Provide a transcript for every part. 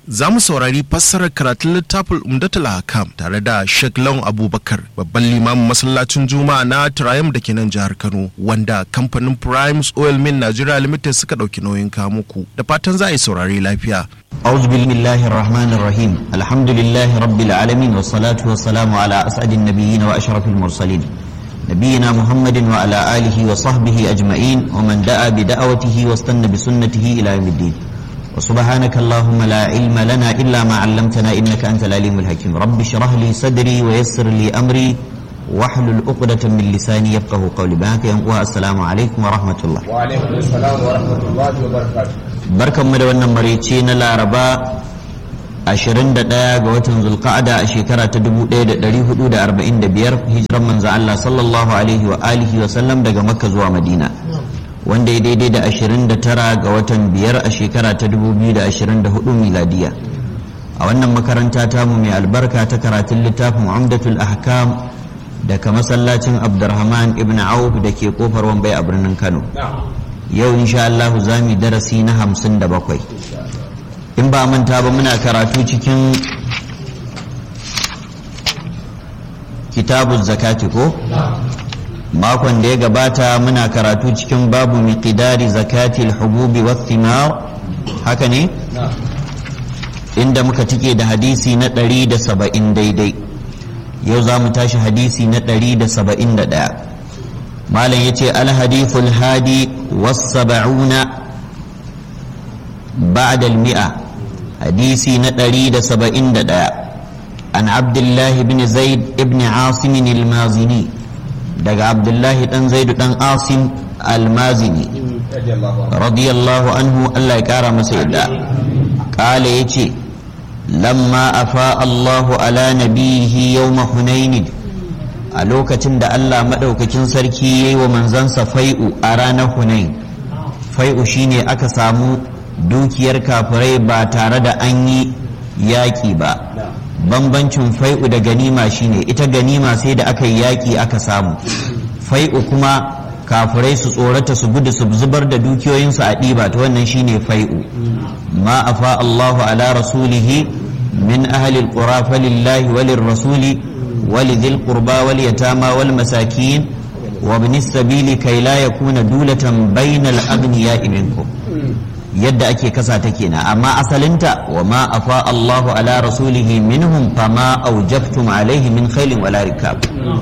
za mu saurari fassarar karatun littafin umdatul hakam tare da Sheikh Lawan Abubakar babban limamin masallacin Juma'a na Triumph da ke nan jihar Kano wanda kamfanin Primes Oil Mill Nigeria Limited suka ɗauki nauyin kawo muku da fatan za a yi saurari lafiya. أعوذ بالله الرحمن الرحيم الحمد لله رب العالمين والصلاة والسلام على أسعد النبيين وأشرف المرسلين نبينا محمد وعلى آله وصحبه أجمعين ومن دعا بدعوته واستنى بسنته إلى يوم الدين وسبحانك اللهم لا علم لنا إلا ما علمتنا إنك أنت العليم الحكيم رب اشرح لي صدري ويسر لي أمري واحلل عقدة من لساني يفقه قولي بهاك السلام عليكم ورحمة الله وعليكم السلام ورحمة الله وبركاته barkanmu da wannan maraice na laraba 21 ga watan zulqa'ada a shekara ta 1445 hijiran manzo Allah sallallahu alaihi wa alihi wa sallam daga makka zuwa madina wanda ya daidai da 29 ga watan biyar a shekara ta 2024 miladiya a wannan makaranta tamu mai albarka ta karatun littafin umdatul ahkam daga masallacin abdurrahman ibn auf da ke kofar wambai a birnin kano yau insha Allah za mu darasi na hamsin da bakwai in ba manta ba muna karatu cikin kitabun zakati ko makon da ya gabata muna karatu cikin babu miqdari zakati al-hububi wa thimar haka ne inda muka tike da hadisi na 170 daidai yau za mu tashi hadisi na 171 malam ya ce alhadithul hadi wasaba'una ba'dal mi'a hadisi na ɗari da saba'in da ɗaya an abdullahi bin zaid ibn asim al-mazini daga abdullahi ɗan zaidu ɗan asim al-mazini radiyallahu anhu allah ya ƙara masa yadda ƙala ya ce lamma afa allahu ala nabihi yawma hunainin a lokacin da Allah maɗaukakin sarki ya yi wa manzansa fai'u a ranar hunain fai'u shine aka samu dukiyar kafirai ba tare da an yi yaƙi ba bambancin fai'u da ganima shine ita ganima sai da aka yi yaƙi aka samu fai'u kuma kafirai su tsorata su gudu su zubar da dukiyoyinsu a ɗiba ta wannan shine fai'u ma afa Allahu ala rasulihi min ahli alqura falillahi walir rasuli ولذي القربى واليتامى والمساكين وابن السبيل كي لا يكون دولة بين الأغنياء منكم yadda ake kasa ta kenan amma asalinta wa ma afa Allahu ala rasulihi minhum fama aujabtum alaihi min khailin wala rikab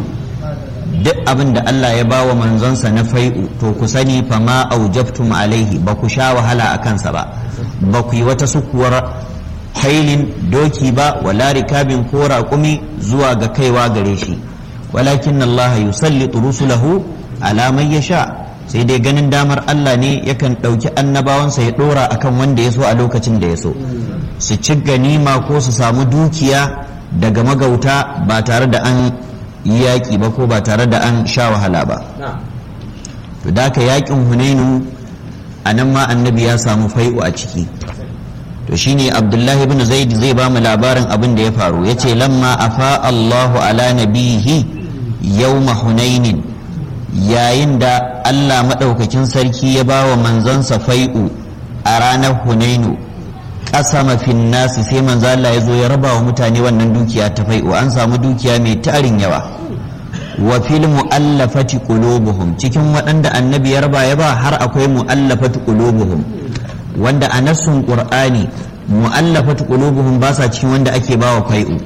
duk abin da Allah ya bawa manzonsa na fai'u to ku sani fama aujabtum alaihi ba ku sha wahala a kansa ba ba ku yi wata sukuwar hailin doki ba wala rikabin ko raƙumi zuwa ga kaiwa gare shi walakin Allah yusallitu rusulahu ala man yasha sai dai ganin damar Allah ne yakan ɗauki annabawansa ya ɗora akan wanda ya so a lokacin da ya so su ci ganima ko su samu dukiya daga magauta ba tare da an yi yaƙi ba ko ba tare da an sha wahala ba to da ka yaƙin hunainu a nan ma annabi ya samu fai'u a ciki to shine abdullahi ibn zaid zai ba mu labarin abin da ya faru yace lamma afa allahu ala nabihi yawma hunainin yayin da allah maɗaukakin sarki ya ba wa manzansa fai'u a ranar hunainu ƙasama fin nasi sai manzo Allah ya zo ya raba wa mutane wannan dukiya ta fai'u an samu dukiya mai tarin yawa wa fil mu'allafati qulubuhum cikin waɗanda annabi ya raba ya ba har akwai mu'allafati qulubuhum wanda a nassun qur'ani mu'allafatu qulubuhum ba sa cikin wanda ake bawa fai'u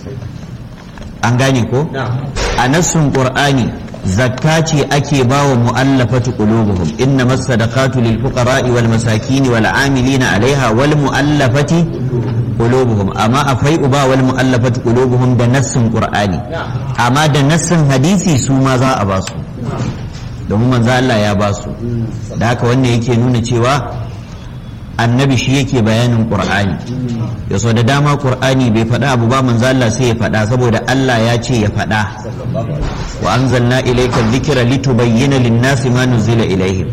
an gane ko a nassun qur'ani zakka ce ake bawa mu'allafatu qulubuhum inna masadaqatu lil fuqara'i wal masakin wal amilina 'alayha wal mu'allafati qulubuhum amma a fai'u ba wal mu'allafatu qulubuhum da nassun qur'ani amma da nassun hadisi su ma za a ba su domin manzo Allah ya ba su da haka wannan yake nuna cewa annabi shi yake bayanin qur'ani ya so da dama qur'ani bai faɗa abu ba manzo Allah sai ya faɗa saboda Allah ya ce ya faɗa wa anzalna ilayka dhikra litubayyana lin-nasi ma nuzila ilayhim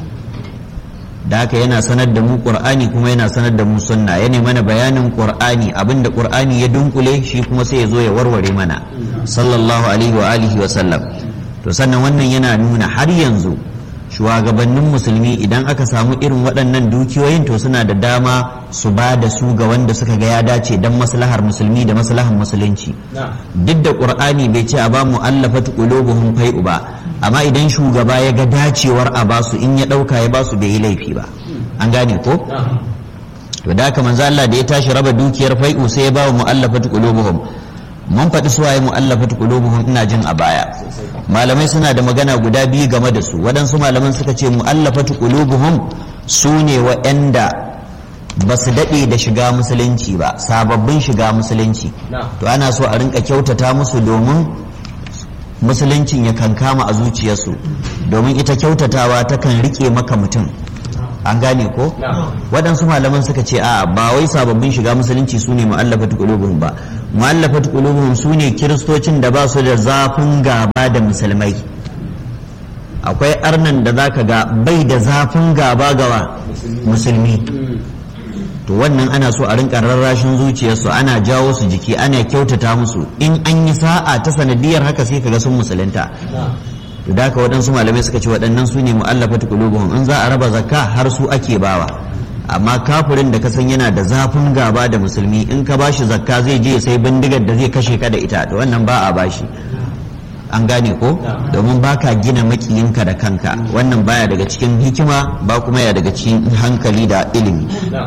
da haka yana sanar da mu qur'ani kuma yana sanar da mu sunna yana mana bayanin qur'ani abinda qur'ani ya dunkule shi kuma sai ya zo ya warware mana sallallahu alaihi wa alihi wa sallam to sannan wannan yana nuna har yanzu shugabannin musulmi idan aka samu irin waɗannan dukiyoyin to suna da dama su ba da su ga wanda suka ga ya dace don maslahar musulmi da maslahar musulunci duk da ƙur'ani bai ce a ba mu allafat qulubuhum fai'u ba amma idan shugaba ya ga dacewar a basu in ya ɗauka ya basu bai yi laifi ba an gane ko to da haka manzo Allah da ya tashi raba dukiyar fai'u sai ya ba wa mu'allafat qulubuhum mun faɗi suwaye mu'allafat qulubuhum ina jin a baya malamai suna da magana guda biyu game da su waɗansu malaman suka ce mu'allafat qulubuhum su ne wa'anda ba su daɗe da shiga musulunci ba sababbin shiga musulunci to ana so a rinka kyautata musu domin musuluncin ya kankama a zuciyarsu domin ita kyautatawa takan rike maka mutum an gane ko waɗansu malaman suka ce a ba wai sababbin shiga musulunci su ne mu'allafat qulubuhum ba mu'allafat qulubuhum su ne kiristocin da ba su da zafin gaba da musulmai akwai arnan da zaka ga bai da zafin gaba gawa musulmi to wannan ana so a rinka rarrashin zuciyarsu ana jawo su jiki ana kyautata musu in an yi sa'a ta sanadiyar haka sai kaga sun musulunta to da haka waɗansu malamai suka ce waɗannan su ne mu'allafatu qulubuhum in za a raba zakka har su ake bawa amma kafirin da ka san yana da zafin gaba da musulmi in ka bashi zakka zai je sai bindigar da zai kashe ka da ita to wannan ba a bashi an gane ko domin baka gina makiyinka da kanka wannan baya daga cikin hikima ba kuma ya daga cikin hankali da ilimi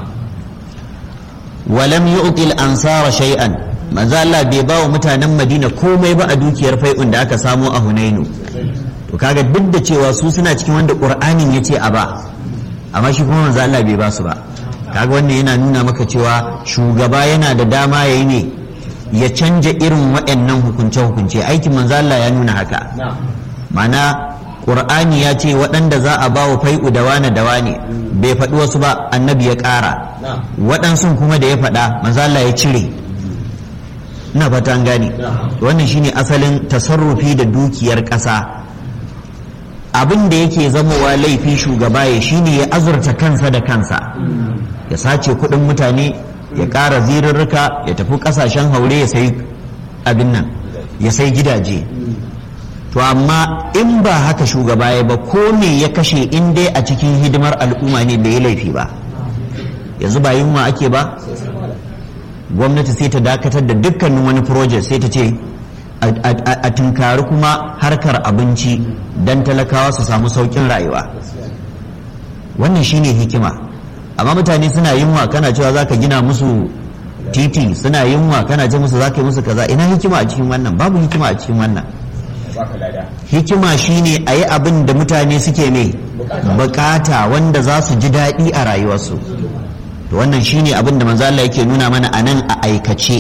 walam yu'til ansara shay'an manzo Allah bai ba wa mutanen Madina komai ba a dukiyar fai'un da aka samo a Hunainu to kaga duk da cewa su suna cikin wanda Qur'anin yace a ba amma shi kuma manzo Allah bai ba su ba kaga wannan yana nuna maka cewa shugaba yana da dama yayi ne ya canja irin waɗannan hukunce hukunce aikin manzo Allah ya nuna haka ma'ana Qur'ani ya ce waɗanda za a ba wa fai'u da wane da wane bai faɗi wasu ba annabi ya ƙara waɗansu kuma da ya faɗa manzo Allah ya cire ina fata an gane wannan shine asalin tasarrufi da dukiyar ƙasa abin da yake zamowa laifi shugaba ya shine ya azurta kansa da kansa ya sace kuɗin mutane ya ƙara zirarruka ya tafi ƙasashen haure ya sai abin nan ya sai gidaje to amma in ba haka shugaba ya ba ko me ya kashe in dai a cikin hidimar al'umma ne bai yi laifi ba yanzu ba yunwa ake ba gwamnati sai ta dakatar da dukkanin wani project sai ta ce a tunkari kuma harkar abinci don talakawa su samu saukin rayuwa wannan shine hikima amma mutane suna yunwa kana cewa za ka gina musu titi suna yunwa kana ce musu za ka yi musu kaza ina hikima a cikin wannan babu hikima a cikin wannan hikima shine a yi abin da mutane suke mai bukata wanda za su ji daɗi a rayuwarsu to wannan shine abin da manzo Allah yake nuna mana a nan a aikace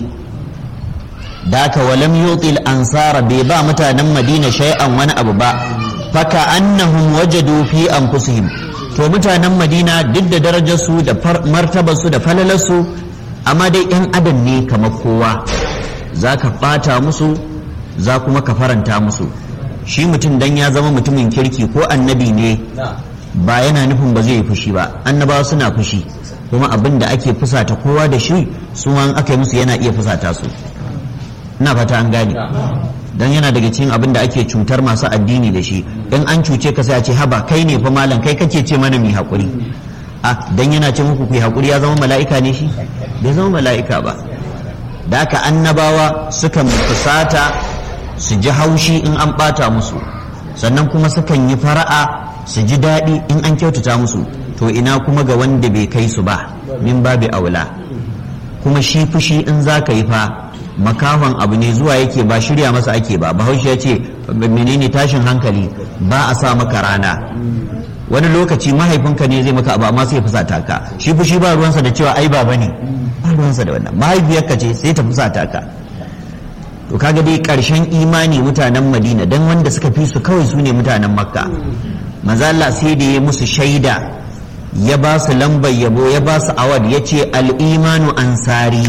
daka walam yutil ansara bai ba mutanen madina shay'an wani abu ba faka annahum wajadu fi anfusihim to mutanen madina duk da darajarsu da martabarsu da falalarsu amma dai yan adam ne kamar kowa za ka ɓata musu za kuma ka faranta musu shi mutum dan ya zama mutumin kirki ko annabi ne ba yana nufin ba zai yi fushi ba annabawa suna fushi kuma abin da ake fusata kowa da shi su an aka yi musu yana iya fusata su ina fata an gane dan yana daga cikin abin da ake cutar masu addini da shi in an cuce ka sai a ce haba kai ne fa malam kai kake ce mana mai hakuri a dan yana ce muku ku hakuri ya zama mala'ika ne shi bai zama mala'ika ba da aka annabawa sukan fusata su ji haushi in an bata musu sannan kuma sukan yi fara'a su ji daɗi in an kyautata musu to ina kuma ga wanda bai kai su ba min babi aula kuma shi fushi in za ka yi fa makahon abu ne zuwa yake ba shirya masa ake ba bahaushe ya ce menene tashin hankali ba a sa maka rana wani lokaci mahaifinka ne zai maka abu amma sai fusata ka shi fushi ba ruwansa da cewa ai baba ne ba ruwansa da wannan mahaifiyarka ce sai ta fusata ka to kaga dai karshen imani mutanen madina dan wanda suka fi su kawai su ne mutanen makka maza Allah sai da ya musu shaida ya ba su lambar yabo ya ba su awad ya ce al'imanu ansari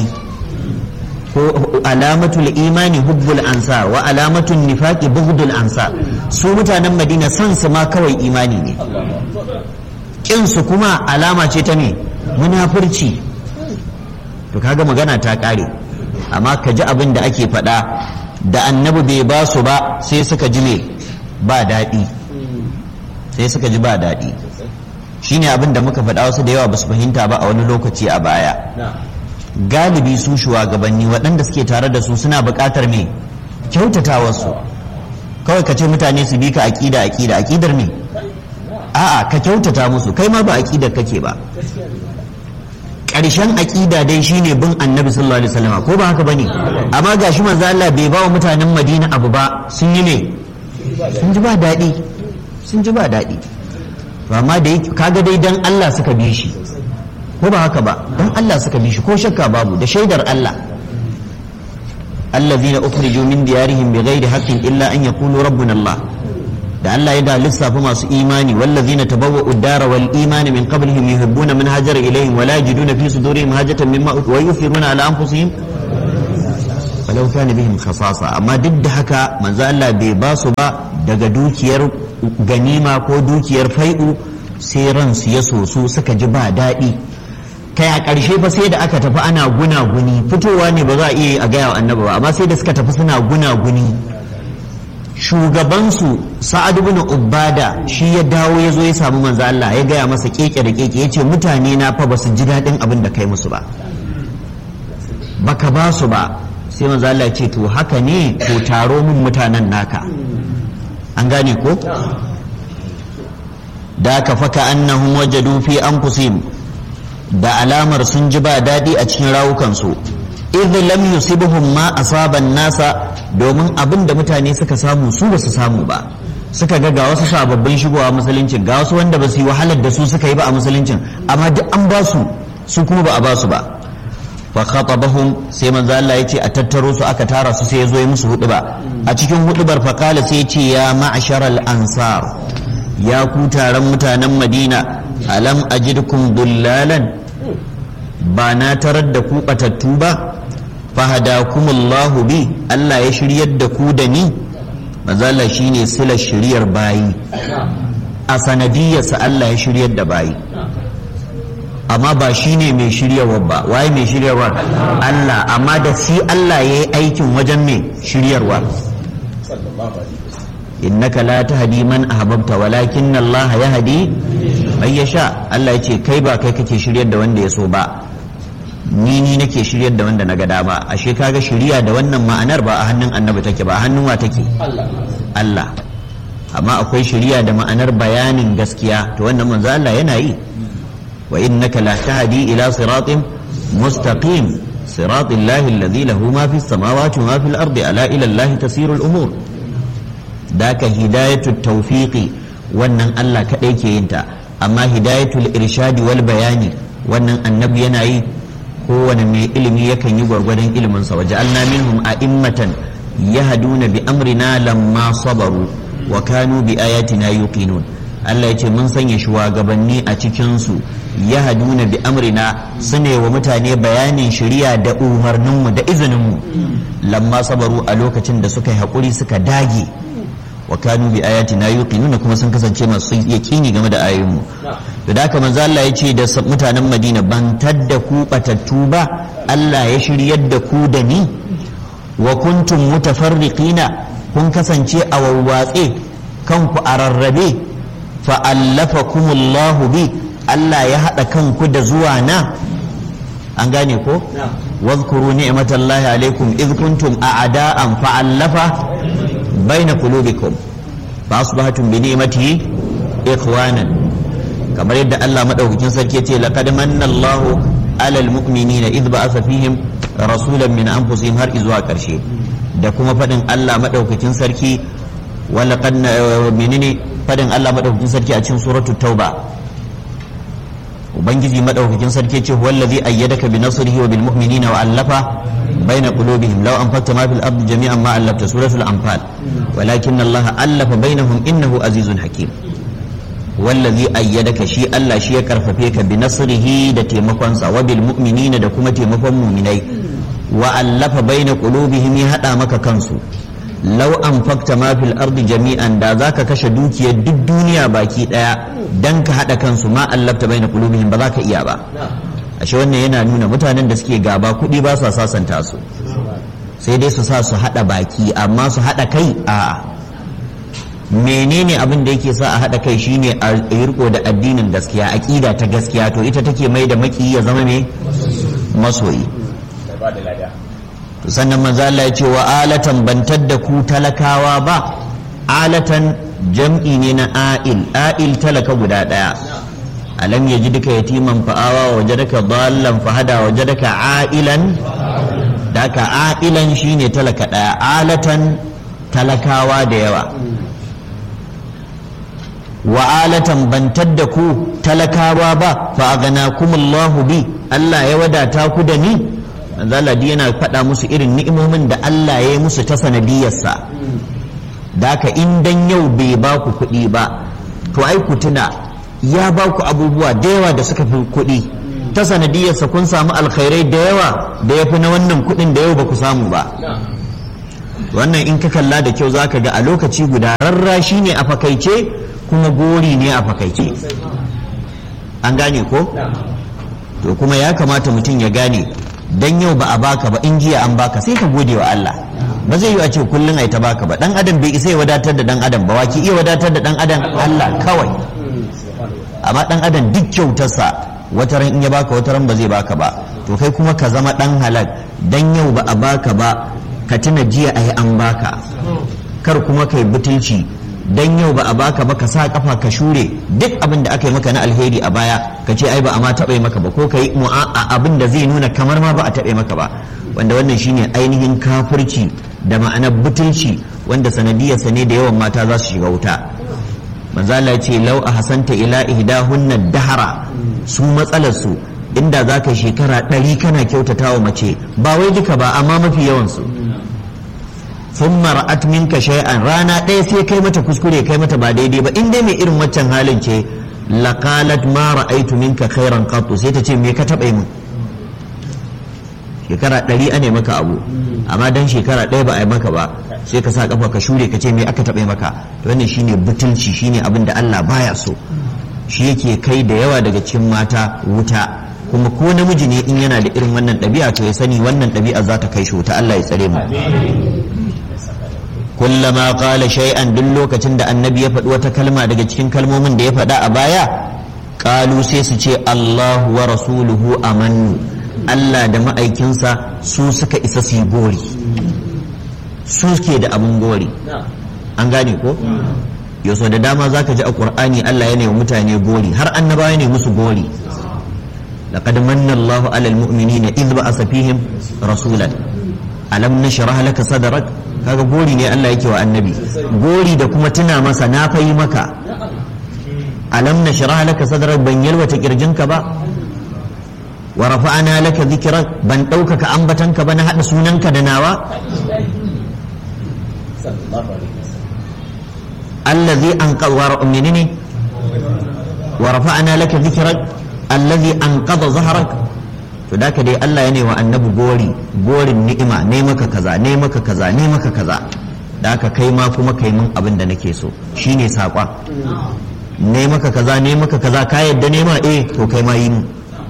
ko alamatul imani hubbul ansar wa alamatul nifaqi bughdul ansar su mutanen madina san su ma kawai imani ne kin su kuma alama ce ta me munafurci to kaga magana ta kare amma ka ji abin da ake faɗa da annabi bai ba su ba sai suka ji me ba daɗi sai suka ji ba daɗi shine abin da muka faɗa wasu da yawa ba su fahimta ba a wani lokaci a baya galibi su shugabanni waɗanda suke tare da su suna buƙatar me kyautata wasu kawai ka ce mutane su bi ka aƙida aƙida aƙidar me a'a ka kyautata musu kai ma ba aƙidar kake ba ƙarshen aƙida dai shine bin annabi sallallahu alaihi wasallam ko ba haka bane amma gashi manzo Allah bai ba wa mutanen Madina abu ba sun yi ne sun ji ba daɗi sun ji ba daɗi amma da kaga dai dan Allah suka bi shi ko ba haka ba dan Allah suka bi shi ko shakka babu da shaidar Allah allazina ukhriju min diyarihim bighairi haqqin illa an yaqulu rabbuna Allah da Allah ya da lissafa masu imani wallazina tabawwa'u ad-dara wal imani min qablihim yuhibbuna man hajara ilayhim wa la yajiduna fi sudurihim hajatan mimma wa yufiruna ala anfusihim walau kana bihim khasasa amma duk da haka manzo Allah bai ba su ba daga dukiyar ganima ko dukiyar fai'u sai ransu ya soso suka ji ba daɗi kai a ƙarshe fa sai da aka tafi ana gunaguni fitowa ne ba za a iya yi a gaya wa annabi ba amma sai da suka tafi suna gunaguni shugabansu sa'ad ibn ubada shi ya dawo ya zo ya samu manzo Allah ya gaya masa keke da keke yace mutane na fa basu ji daɗin abin da kai musu ba baka ba su ba sai manzo Allah ya ce to haka ne to taro mun mutanen naka an gane ko da ka faka annahum wajadu fi anfusihim da alamar sun ji ba daɗi a cikin rawukansu idh lam yusibuhum ma asaban nasa domin abin da mutane suka samu su ba su samu ba suka ga ga wasu sababbin shigowa musuluncin ga wasu wanda ba su yi wahalar da su suka yi ba a musuluncin amma duk an ba su su kuma ba a ba su ba fa khatabahum sai manzo Allah yace a tattaro su aka tara su sai ya zo ya musu huduba a cikin hudubar fa kala sai yace ya ma'sharal ansar ya ku taron mutanen Madina alam ajidkum dullalan ba na tarar da ku batattu ba fahadakumullahu bi Allah ya shiryar da ku da ni mazala shine silar shiryar bayi a sanadiyarsa Allah ya shiryar da bayi amma ba shine mai shiryarwa ba waye mai shiryarwa Allah amma da shi Allah ya yi aikin wajen mai shiryarwa innaka la tahdi man ahbabta walakin Allah yahdi man yasha Allah ya ce kai ba kai kake shiryar da wanda ya so ba ni ni nake shiryar da wanda na ga dama ashe kaga shirya da wannan ma'anar ba a hannun annabi take ba a hannun wa take Allah amma akwai shirya da ma'anar bayanin gaskiya to wannan manzo Allah yana yi wa innaka la tahdi ila siratin mustaqim صراط الله الذي له ما في السماوات وما في الأرض ألا إلى الله تسير الأمور ذاك هداية التوفيق wannan Allah kaɗai ke yin ta amma hidayatul irshadi wal bayani wannan annabi yana yi kowane mai ilimi yakan yi gwargwadon iliminsa waje alna minhum a'immatan yahduna bi amrina lamma sabaru wa kanu bi ayatina yuqinun Allah ya ce mun sanya shugabanni a cikin su yahduna bi amrina sune wa mutane bayanin shari'a da umarninmu da izininmu lamma sabaru a lokacin da suka yi hakuri suka dage wa kanu bi ayatina yuqinun kuma sun kasance masu yaqini game da ayoyinmu to da haka manzo Allah ya ce da mutanen Madina ban tadda ku batattu ba Allah ya shiryar da ku da ni wa kuntum mutafarriqina kun kasance a wawwatse kanku a rarrabe fa allafakumullahu bi Allah ya hada kanku da zuwa na an gane ko واذكروا نعمة الله عليكم إذ كنتم أعداء فألف بين قلوبكم فأصبحتم بنعمته إخوانا كما يدى الله مدعوكين سركيتي لقد من الله على المؤمنين إذ بعث فيهم رسولا من أنفسهم هر إزوا كرشي da kuma faɗin Allah maɗaukakin sarki wala menene faɗin Allah maɗaukakin sarki a cikin suratul tauba ubangiji madaukakin sarki ce huwa allazi ayyadaka bi nasrihi wa bil mu'minina wa allafa baina qulubihim law anfaqta ma fil ardi jami'an ma allafta suratul anfal walakin allah allafa bainahum innahu azizun hakim wallazi ayyadaka shi Allah shi ya karfafe ka bi nasrihi da taimakonsa wa bil mu'minina da kuma taimakon mu'minai wa allafa baina qulubihim ya hada maka kansu lau an fakta ma fil ardi jami'an da zaka kashe dukiyar duk duniya baki daya dan ka hada kansu ma allafta baina qulubihim ba za ka iya ba ashe wannan yana nuna mutanen da suke gaba kuɗi ba sa sasanta su sai dai su sa su hada baki amma su hada kai a menene abin da yake sa a haɗa kai shine a yi riko da addinin gaskiya aƙida ta gaskiya to ita take mai da maki ya zama me masoyi da ba da lada to sannan manzo Allah ya ce wa alatan bantar da ku talakawa ba alatan jam'i ne na a'il a'il talaka guda daya alam yaji duka yatiman fa'awa wajadaka dallan fahada wajadaka a'ilan daka a'ilan shine talaka daya alatan talakawa da yawa wa alatan bantar da ku talakawa ba fa aganakumullahu bi Allah ya wadata ku da ni zaladi yana faɗa musu irin ni'imomin da Allah ya yi musu ta sanadiyarsa da haka in dan yau bai ba ku kuɗi ba to ai ku tuna ya ba ku abubuwa da yawa da suka fi kuɗi ta sanadiyarsa kun samu alkhairai da yawa da ya fi na wannan kuɗin da yau ba ku samu ba wannan in ka kalla da kyau zaka ga a lokaci guda rarrashi ne a fakaice kuma gori ne a fakaice an gane ko to kuma ya kamata mutum ya gane dan yau ba a baka ba in jiya an baka sai ka gode wa Allah ba zai yi a ce kullum ai ta baka ba dan adam bai isa ya wadatar da dan adam ba waki iya wadatar da dan adam Allah kawai amma dan adam duk kyautarsa wata ran in ya baka wata ran ba zai baka ba to kai kuma ka zama dan halal dan yau ba a baka ba ka tuna jiya ai an baka kar kuma kai butulci dan yau ba a baka ba ka sa kafa ka shure duk abin da aka yi maka na alheri a baya ka ce ai ba a ma taɓa maka ba ko ka yi abin da zai nuna kamar ma ba a taɓa maka ba wanda wannan shine ainihin kafirci da ma'anar butulci wanda sanadiyarsa ne da yawan mata za su shiga wuta manzala ya ce lau a hasanta ila ihdahunna dahara su matsalar su inda za ka shekara ɗari kana kyautata wa mace ba wai duka ba amma mafi yawansu sun mara'at minka shay'an rana ɗaya sai kai mata kuskure kai mata ba daidai ba in dai mai irin waccan halin ce laqalat ma ra'aitu minka khairan qattu sai ta ce me ka taɓa min shekara ɗari ane maka abu amma dan shekara ɗaya ba a yi maka ba sai ka sa kafa ka shure ka ce me aka taɓa maka to wannan shine butulci shine abin da Allah baya so shi yake kai da yawa daga cikin mata wuta kuma ko namiji ne in yana da irin wannan ɗabi'a to ya sani wannan ɗabi'a za ta kai shi wuta Allah ya tsare mu kullama qala shay'an duk lokacin da annabi ya faɗi wata kalma daga cikin kalmomin da ya faɗa a baya qalu sai su ce Allahu wa rasuluhu amannu Allah da ma'aikinsa su suka isa su yi gori su ke da abin gori an gane ko yaso da dama zaka ji a qur'ani Allah ya wa mutane gori har annabawa ne musu gori laqad manna Allahu 'alal mu'minina idh ba'atha fihim rasulan alam nashrah laka sadrak kaga gori ne Allah yake wa annabi gori da kuma tuna masa na fayi maka alam nashrah laka sadrak ban yalwata kirjinka ba wa rafa'ana laka dhikrak ban ɗaukaka ambatanka ba na hada sunanka da nawa allazi anqadha menene wa rafa'ana laka dhikrak allazi anqadha zahrak to da ka dai Allah ya ne wa annabi gori gorin ni'ima ne maka kaza ne maka kaza ne maka kaza da ka kai ma kuma kai mun abin da nake so shine saƙon ne maka kaza ne maka kaza ka yadda ne ma eh to kai ma yi mu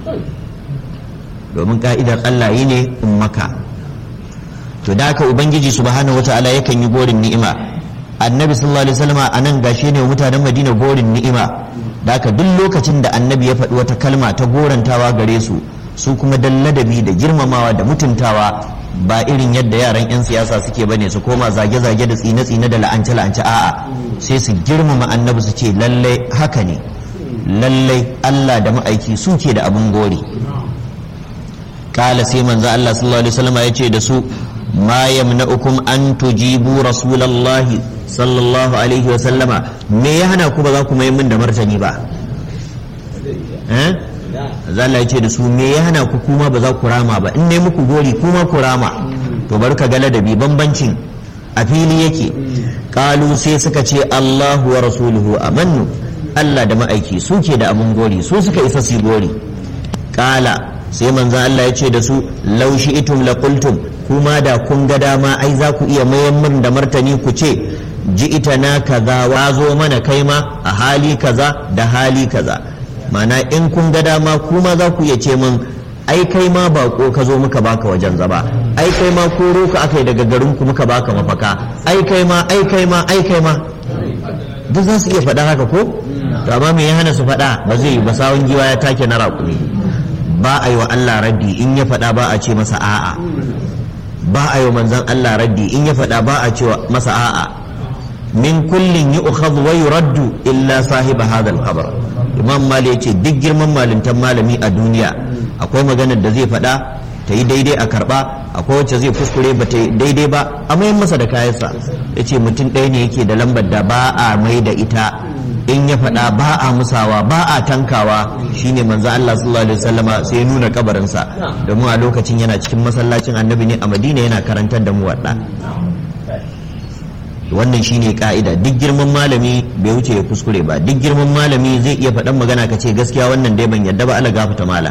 domin ka'idar Allah yi ne in maka to da ka ubangiji subhanahu wataala yakan yi gorin ni'ima annabi sallallahu alaihi wasallam a nan gashi ne mutanen madina gorin ni'ima da haka duk lokacin da annabi ya faɗi wata kalma ta gorantawa gare su su kuma dan ladabi da girmamawa da mutuntawa ba irin yadda yaran 'yan siyasa suke bane su koma zage-zage da tsine-tsine da la'ance-la'ance a'a sai su girmama annabi su ce lallai haka ne lallai Allah da ma'aiki su ke da abin gori kala sai manzo Allah sallallahu alaihi wasallam ya ce da su ma yamna'ukum an tujibu rasulallahi sallallahu alaihi wasallama me ya hana ku ba za ku mai min da martani ba eh Allah ya ce da su me ya hana ku kuma ba za ku rama ba in dai muku gori kuma ku rama to bar ka ga ladabi bambancin a fili yake kalu sai suka ce Allahu wa rasuluhu amannu Allah da ma'aiki su ke da abun gori su suka isa su gori kala sai manzon Allah ya ce da su laushi itum la qultum kuma da kun ga dama ai za ku iya mayan min da martani ku ce ji ita na kaza wazo mana kai ma a hali kaza da hali kaza mana in kun ga dama kuma za ku iya ce min ai kai ma bako ka zo muka baka wajen zaba ai kai ma koro ka aka yi daga garin ku muka baka mafaka ai kai ma ai kai ma ai kai ma duk za su iya faɗa haka ko to amma me ya hana su faɗa ba zai yi ba sawun giwa ya take na raƙumi ba a yi wa Allah raddi in ya faɗa ba a ce masa a'a ba a yi wa manzon Allah raddi in ya faɗa ba a ce masa a'a min kullin yi ukhadhu wa yuraddu illa sahiba hadha al-qabr imam mali yace duk girman malintan malami a duniya akwai maganar da zai faɗa ta yi daidai a karba akwai wacce zai kuskure ba ta yi daidai ba a mayan masa da kayansa yace mutum ɗaya ne yake da lambar da ba a mai da ita in ya faɗa ba a musawa ba a tankawa shine manzo Allah sallallahu alaihi wasallama sai ya nuna kabarinsa domin a lokacin yana cikin masallacin annabi ne a Madina yana karantar da mu wadda wannan shine ka'ida duk girman malami bai wuce ya kuskure ba duk girman malami zai iya faɗan magana ka ce gaskiya wannan dai ban yadda ba Allah gafata mala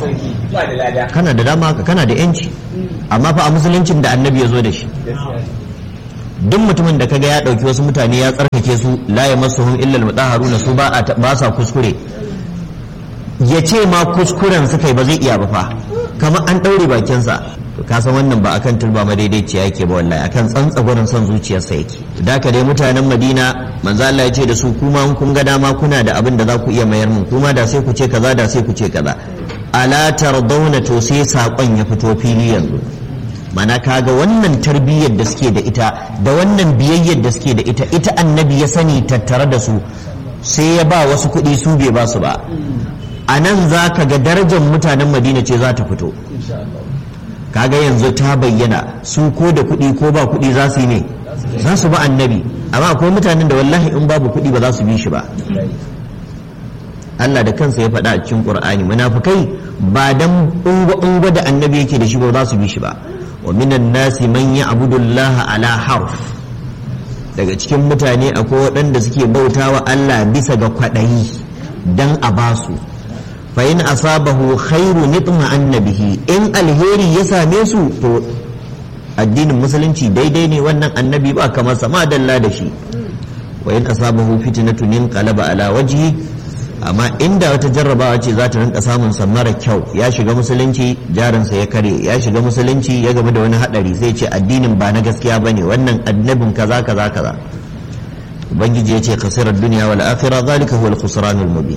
kana da dama kana da yanci amma fa a musuluncin da annabi ya zo da shi duk mutumin da kaga ya ɗauki wasu mutane ya tsarkake su la ya masu hun illal mutaharuna su ba ba sa kuskure ya ce ma kuskuren suka yi ba zai iya ba fa kamar an ɗaure bakinsa to ka san wannan ba akan turba madaidaiciya yake ba wallahi akan tsantsagorin son zuciyarsa yake da ka dai mutanen Madina manzo Allah ya ce da su kuma in kun ga dama kuna da abin da za ku iya mayar mun kuma da sai ku ce kaza da sai ku ce kaza ala tardawna to sai sakon ya fito fili yanzu mana kaga wannan tarbiyyar da suke da ita da wannan biyayyar da suke da ita ita annabi ya sani tattare da su sai ya ba wasu kuɗi su bai ba su ba a nan za ka ga darajar mutanen madina ce za ta fito kaga yanzu ta bayyana su ko da kuɗi ko ba kuɗi za su yi ne za su ba annabi amma akwai mutanen da wallahi in babu kuɗi ba za su bi shi ba Allah da kansa ya faɗa a cikin Qur'ani munafikai ba dan ungo da annabi yake da shi ba za su bi shi ba wa minan nasi man ya'budu Allah ala harf daga cikin mutane akwai waɗanda suke bautawa Allah bisa ga kwaɗayi dan a basu fa in asabahu khairu nitma annabihi in alheri ya same su to addinin musulunci daidai ne wannan annabi ba kamar sama dalla da shi wa in asabahu fitnatun inqalaba ala wajhi amma inda wata jarrabawa ce za ta rinka samun sa mara kyau ya shiga musulunci jarinsa ya kare ya shiga musulunci ya game da wani hadari zai ce addinin ba na gaskiya bane wannan annabin kaza kaza kaza ubangiji ya ce khasirar duniya wal akhirah zalika huwa al-khusranul mubin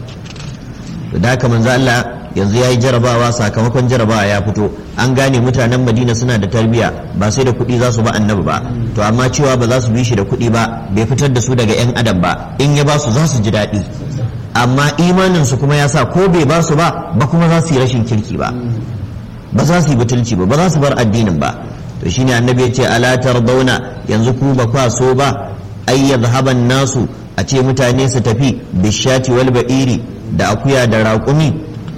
da haka manzo Allah yanzu yayi jarabawa sakamakon jarabawa ya fito an gane mutanen Madina suna da tarbiya ba sai da kuɗi za su ba annabi ba to amma cewa ba za su bi shi da kuɗi ba bai fitar da su daga yan adam ba in ya ba su za su ji daɗi amma imanin su kuma ya sa ko bai ba su ba ba kuma za su yi rashin kirki ba ba za su yi butulci ba ba za su bar addinin ba to shine annabi ya ce ala tardawna yanzu ku ba kwa so ba ay yadhhaban nasu a ce mutane su tafi bishati wal ba'iri da akuya da raƙumi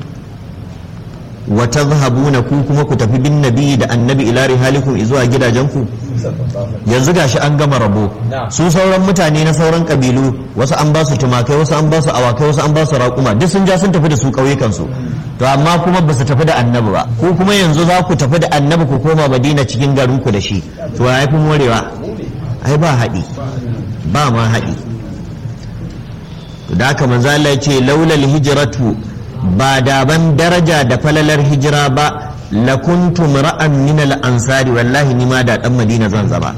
wa tadhhabuna ku kuma ku tafi bin nabi da annabi ila rihalikum zuwa gidajenku yanzu gashi an gama rabo su sauran mutane na sauran kabilu wasu an ba su tumakai wasu an ba su awakai wasu an ba su raƙuma duk sun ja sun tafi da su ƙauyukansu to amma kuma ba su tafi da annabi ba ku kuma yanzu za ku tafi da annabi ku koma madina cikin garinku da shi to ya fi morewa ai ba haɗi ba ma haɗi da haka manzo Allah ya ce laulal hijratu ba da ban daraja da falalar hijira ba la kuntu ra'an min al ansari wallahi ni ma da dan madina zan zaba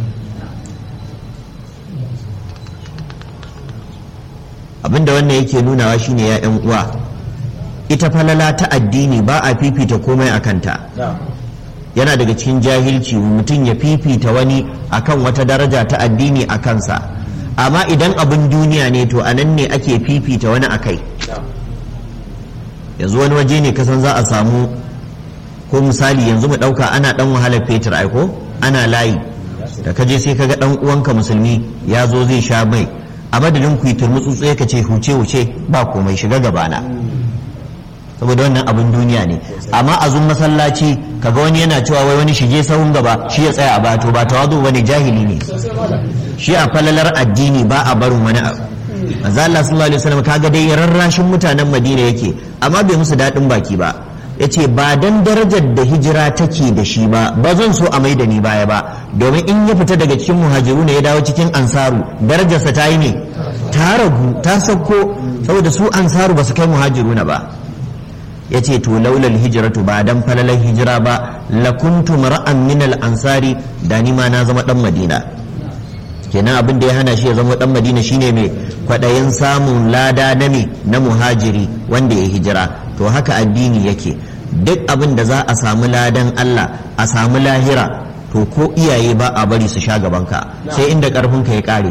abinda wannan yake nunawa shine ya yan uwa ita falala ta addini ba a fifita komai a kanta yana daga cikin jahilci mutum ya fifita wani akan wata daraja ta addini a kansa amma idan abin duniya ne to anan ne ake fifita wani a kai yanzu wani waje ne kasan za a samu ko misali yanzu mu ɗauka ana ɗan wahalar fetur aiko ana layi da ka je sai ka ga ɗan uwanka musulmi ya zo zai sha mai a madadin ku yi turmutsutsu ka ce huce huce ba komai shiga gabana saboda wannan abin duniya ne amma a zun masallaci kaga wani yana cewa wai wani shige sahun gaba shi ya tsaya a bato ba tawazu wani jahili ne shi a falalar addini ba a barin wani abu manzo Allah sallallahu alaihi wasallam kaga dai rarrashin mutanen Madina yake amma bai musu dadin baki ba yace ba dan darajar da hijira take da shi ba ba zan so a maida ni baya ba domin in ya fita daga cikin muhajiru ne ya dawo cikin ansaru darajarsa ta yi ne ta ragu ta sauko saboda su ansaru ba su kai muhajiruna ba ya ce to laulal hijiratu ba dan falalar hijira ba lakuntu mar'an min al ansari da ni ma na zama dan madina kenan abin da ya hana shi ya zama dan madina shine mai kwaɗayin samun lada na me na muhajiri wanda ya hijira to haka addini yake duk abin da za a samu ladan Allah a samu lahira to ko iyaye ba a bari su sha gabanka sai inda karfinka ya kare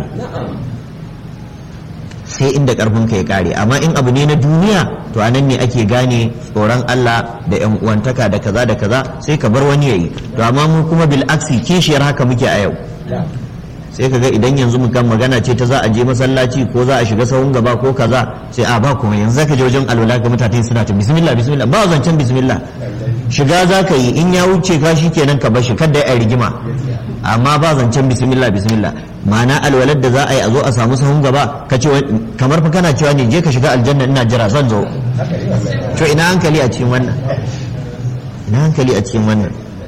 sai inda karfinka ya kare amma in abu ne na duniya to anan ne ake gane tsoron Allah da yan uwantaka da kaza da kaza sai ka bar wani yayi to amma mu kuma bil aksi kishiyar haka muke a yau sai ka ga idan yanzu mukan magana ce ta za a je masallaci ko za a shiga sahun gaba ko kaza sai a ba kuma yanzu zaka je wajen alwala ga mutane suna ta bismillah bismillah ba zancen bismillah shiga za ka yi in ya wuce ka shi kenan ka bashi kada ya rigima amma ba zancen bismillah bismillah ma'ana alwalar da za a yi a zo a samu sahun gaba ka ce kamar fa kana cewa ne je ka shiga aljanna ina jira zan zo to ina hankali a cikin wannan ina hankali a cikin wannan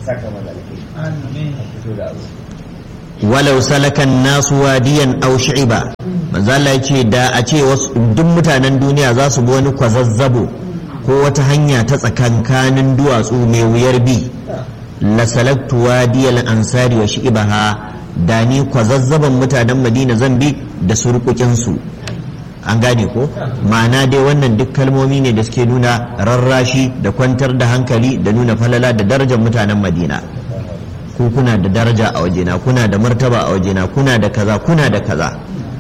walau salakan nasu wadiyan aw shi'ba manzo Allah yace da a ce wasu duk mutanen duniya za su bi wani kwazazzabo ko wata hanya ta tsakankanin duwatsu mai wuyar bi la salaktu wadiyal ansari wa shi'baha da ni kwazazzaban mutanen Madina zan bi da surkukin su an gane ko ma'ana dai wannan duk kalmomi ne da suke nuna rarrashi da kwantar da hankali da nuna falala da darajar mutanen Madina ku kuna da daraja a wajena kuna da martaba a wajena kuna da kaza kuna da kaza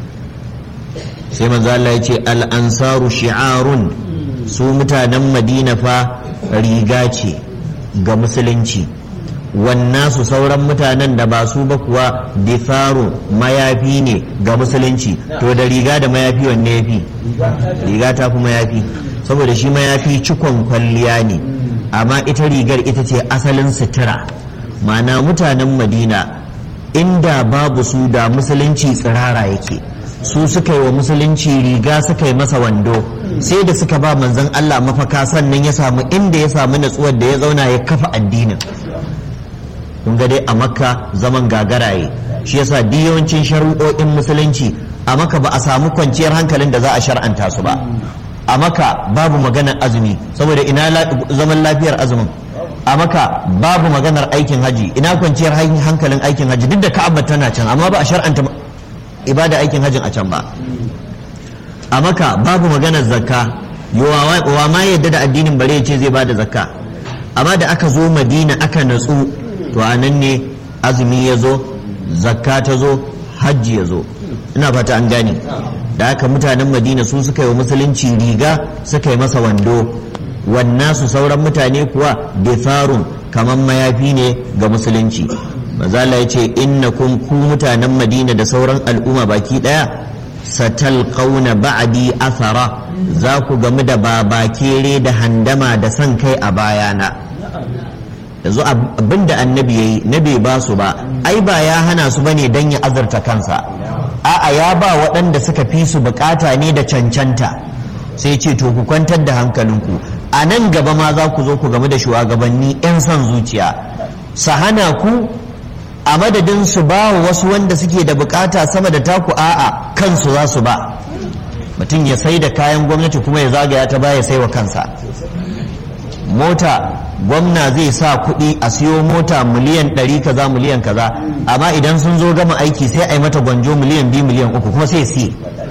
sai manzo Allah ya ce al ansaru shi'arun su mutanen Madina fa riga ce ga musulunci wannan su sauran mutanen da ba su ba kuwa difaru mayafi ne ga musulunci to da riga da mayafi wanne yafi riga ta fi mayafi saboda shi mayafi cikon kwalliya ne amma ita rigar ita ce asalin sutura ma'ana mutanen madina inda babu su da musulunci tsirara yake su suka yi wa musulunci riga suka yi masa wando sai da suka ba manzon Allah mafaka sannan ya samu inda ya samu natsuwar da ya zauna ya kafa addinin kun ga dai a makka zaman gagaraye shi yasa duk yawancin shari'o'in musulunci a maka ba a samu kwanciyar hankalin da za a shar'anta su ba a maka babu maganar azumi saboda ina zaman lafiyar azumin a maka babu maganar aikin haji ina kwanciyar hankalin aikin haji duk da ka'aba tana can amma ba a shar'anta ibada aikin hajin a can ba a maka babu maganar zakka wa ma yadda da addinin bare ce zai bada zakka amma da aka zo madina aka natsu to a nan ne azumi ya zo zakka ta zo hajji ya zo ina fata an gane da haka mutanen madina su suka yi wa musulunci riga suka yi masa wando wannan su sauran mutane kuwa bifarun kamar mayafi ne ga musulunci mazala ya ce innakum ku mutanen madina da sauran al'umma baki daya satalqauna ba'di athara za ku gamu da babakere da handama da san kai a bayana yanzu abinda annabi yayi na bai ba su ba ai ba ya hana su bane dan ya azurta kansa a'a ya ba waɗanda suka fi su bukata ne da cancanta sai ce to ku kwantar da hankalinku a nan gaba ma za ku zo ku game da shugabanni 'yan son zuciya su hana ku a madadin su ba wa wasu wanda suke da bukata sama da taku a'a kansu za su ba mutum ya sai da kayan gwamnati kuma ya zagaya ta baya sai wa kansa mota gwamna zai sa kuɗi a siyo mota miliyan ɗari kaza miliyan kaza amma idan sun zo gama aiki sai a yi mata gwanjo miliyan biyu miliyan uku kuma sai siye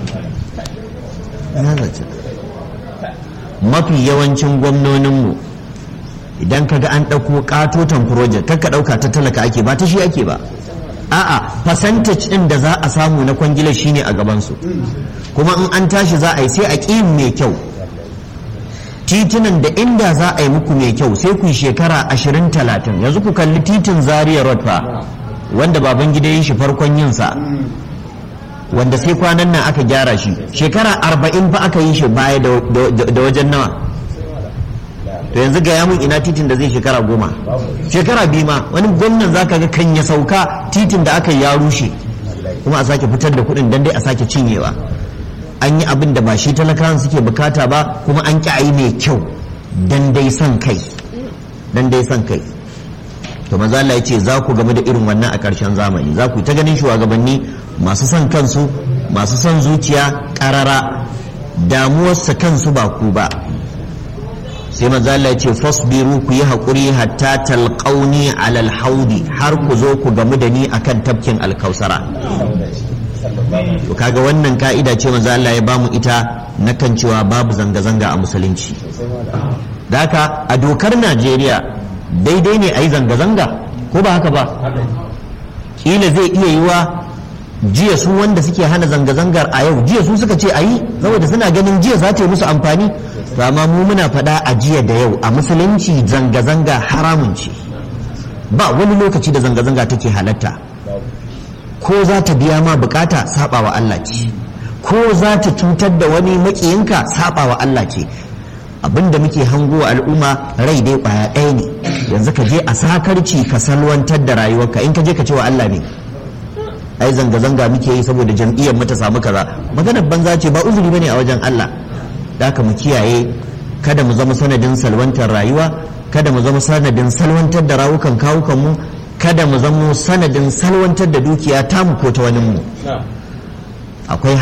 mafi yawancin gwamnoninmu idan kaga an ɗauko katoton project kakka ɗauka ta talaka ake ba ta shi ake ba a'a percentage ɗin da za a samu na kwangila shine a gabansu kuma in an tashi za a yi sai a ƙi mai kyau titunan da inda za a yi muku mai kyau sai ku shekara ashirin talatin yanzu ku kalli titin zaria road fa wanda baban gida yi shi farkon yinsa wanda sai kwanan nan aka gyara shi shekara arba'in fa aka yi shi baya da wajen nawa to yanzu ga yamun ina titin da zai shekara goma shekara biyu ma wani gwamnan za ka ga kan ya sauka titin da aka yi ya rushe kuma a sake fitar da kuɗin dan dai a sake cinyewa an yi abin da ba shi talakawan suke bukata ba kuma an ƙi a yi mai kyau dan dai son kai dan dai son kai to maza Allah ya ce za ku game da irin wannan a ƙarshen zamani za ku ta ganin shugabanni masu son kansu masu son zuciya ƙarara damuwarsa kansu ba ku ba sai maza Allah ya ce fasbiru ku yi haƙuri hatta talqauni alal haudi har ku zo ku gamu da ni akan tafkin alkausara to kaga wannan ka'ida ce manzo Allah ya bamu ita na kan cewa babu zanga-zanga a musulunci da haka a dokar Najeriya daidai ne a yi zanga-zanga ko ba haka ba kila zai iya yiwa jiya su wanda suke hana zanga-zangar a yau jiya su suka ce a yi saboda suna ganin jiya za ta yi musu amfani to amma mu muna faɗa a jiya da yau a musulunci zanga-zanga haramun ce ba wani lokaci da zanga-zanga take halatta ko za ta biya ma bukata saba wa Allah ce ko za ta cutar da wani makiyinka saba wa Allah ce abinda muke hango wa al'umma rai dai kwaya ɗaya ne yanzu ka je a sakarci ka salwantar da rayuwarka in ka je ka ce wa Allah ne ai zanga-zanga muke yi saboda jam'iyyar mu ta samu kaza maganar banza ce ba uzuri bane a wajen Allah da haka mu kiyaye kada mu zama sanadin salwantar rayuwa kada mu zama sanadin salwantar da rawukan kawukan mu kada mu zama sanadin salwantar da dukiya tamu ko ta wani mu akwai